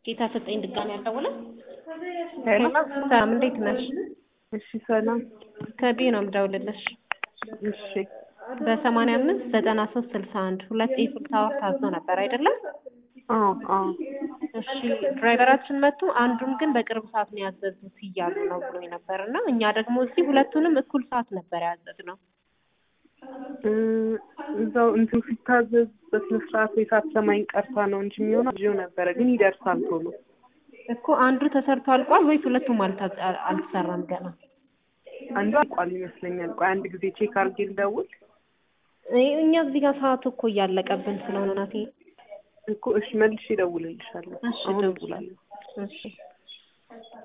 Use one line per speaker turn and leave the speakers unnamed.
ጌታ ሰጠኝ ድጋሚ ያልደወለ
ሄሎ
ሰላም እንዴት ነሽ?
እሺ ሰላም
ከቢ ነው የምደውልልሽ
እሺ
በሰማንያ አምስት ዘጠና ሶስት ስልሳ አንድ ሁለት ኤፍል ታወር ታዞ ነበር አይደለም?
አዎ አዎ
እሺ ድራይቨራችን መጥቶ አንዱን ግን በቅርብ ሰዓት ነው ያዘዙት እያሉ ነው ብሎኝ ነበር እና እኛ ደግሞ እዚህ ሁለቱንም እኩል ሰዓት ነበር ያዘዝነው።
እ እዛው እንትን ሲታዘዝ በስነ ስርዓት ወይ ሳትሰማኝ ቀርታ ነው እንጂ የሚሆነው ይዤው ነበረ፣ ግን ይደርሳል ቶሎ።
እኮ አንዱ ተሰርቶ አልቋል ወይስ ሁለቱም አልታ- አልተሰራም ገና?
አንዱ አልቋል ይመስለኛል። ቆይ አንድ ጊዜ ቼክ አድርጌ ልደውል
እ እኛ እዚህ ጋር ሰዓቱ እኮ እያለቀብን ስለሆነ ናቴ።
እኮ። እሺ መልሼ እደውልልሻለሁ።
እሺ
አሁን
ደውል።
እደውላለሁ።
እሺ